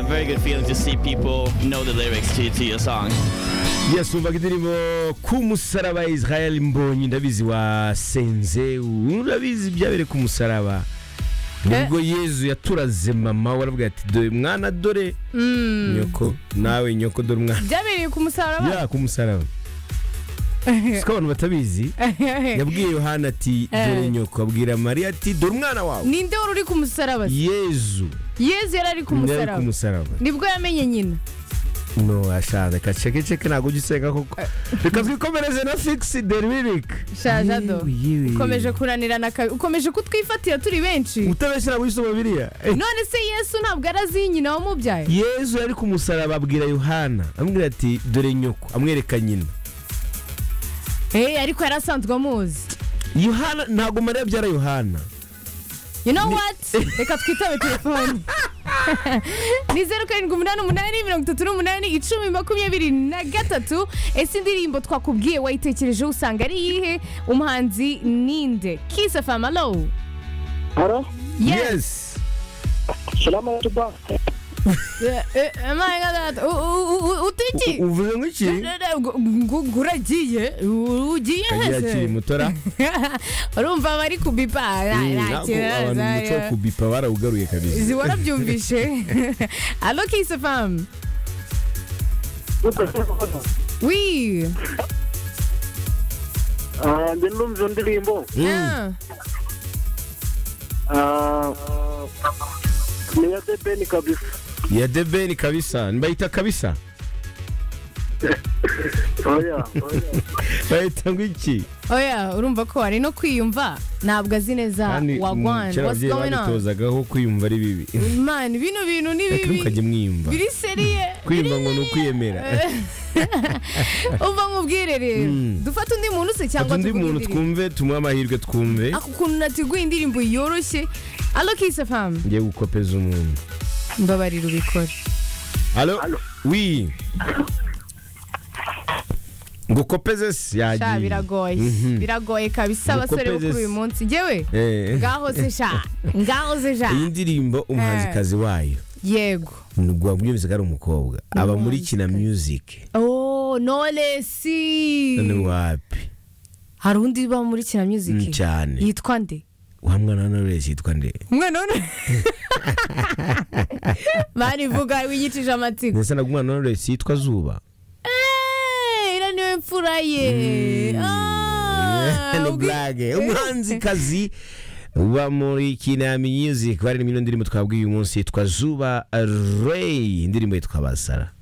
very good feeling to see people know the lyrics to, to your song. Yes, umva indirimbo ku musaraba Israel Mbonyi ndabizi wa Senze urabizi byabere ku musaraba nibwo yezu yaturaze mama waravuga ati dore mwana dore nyoko nawe nyoko dore umwana byabereye ku musaraba ya ku musaraba siko abantu batabizi yabwiye yohana ati dore nyoko abwira mariya ati dore umwana wawe ninde wari uri ku musaraba se? yezu yezu yari ari ku niwe ari ku musaraba musaraba nibwo yamenye nyina no ashaje kacekeceke ntabwo ujya usenga koko reka twikomereze na figisi de lirike shajado ukomeje kunanirana kabi ukomeje kutwifatira turi benshi utabeshyira wisoma biriya none se yesu ntabwo arazi nyina wamubyaye yezu yari ku musaraba abwira yohana amubwira ati dore nyoko amwereka nyina Eh, ariko yari asanzwe amuzi yohana ntabwo mariya abyara yohana you know what reka twitabe telefone ni zeru karindwi umunani umunani mirongo itatu n'umunani icumi makumyabiri na gatatu ese indirimbo twakubwiye wayitekerejeho usanga ari iyihe umuhanzi ninde kisa famalo Hello? yes Salam alaikum. boss. Eh, eh, my God, u- u- u- utiki U- uvuze nk'iki ngo uragiye U- ugiye kagira kiri heze mutora urumva bari kubipa nta- Mm, nta ntabwo kibazo, abantu umuco wo kubipa barawugaruye kabisa izi warabyumvishe alo kisi famu wi Ah, Ndi numva indirimbo. Ah, Ah, Ni ya The Ben kabisa. ya debeni kabisa bayita kabisa Oya, oya. bayita ngo iki oya urumva ko ari no kwiyumva ntabwo azi neza kandi mm, wagwani kera what's ababyeyi going on badutozagaho kwiyumva ari bibi man bino bintu ni reka mukajya bibi mwiyumva biri seriye kwiyumva ngo ni ukwiyemera umva nk'ubwire rero Mm. dufate undi muntu se cyangwa fata undi tuguhe muntu indirimbo. twumve tumuhe amahirwe twumve ako kuntu natiguye indirimbo yoroshye alo kisi famu ngiye gukopeza umuntu mbabarira ubikore Alo? wi ngo kopeze se sha yagiye biragoye Mhm. biragoye kabisa Ngo abasore bo kuri kopeze uyu se. munsi njyewe Eh. ngaho se sha ngaho se sha iyi ndirimbo umuhanzikazi wayo yego wabwiyemeza ko ari umukobwa aba muri kina music Oh, Knowless. none wapi hari undi uba muri kina music Mm, cyane. yitwa nde wa mwana wa Knowless yitwa nde umwana w'u barivuga wigicije amatsiko ndetse na umwana wa Knowless yitwa zuba Eh, iriya niyo mfura ye Ah, ni ubwi- burage umuhanzikazi uba muri kina music bari n'indi ndirimbo twabwiye uyu munsi yitwa zuba ray indirimbo yitwa basara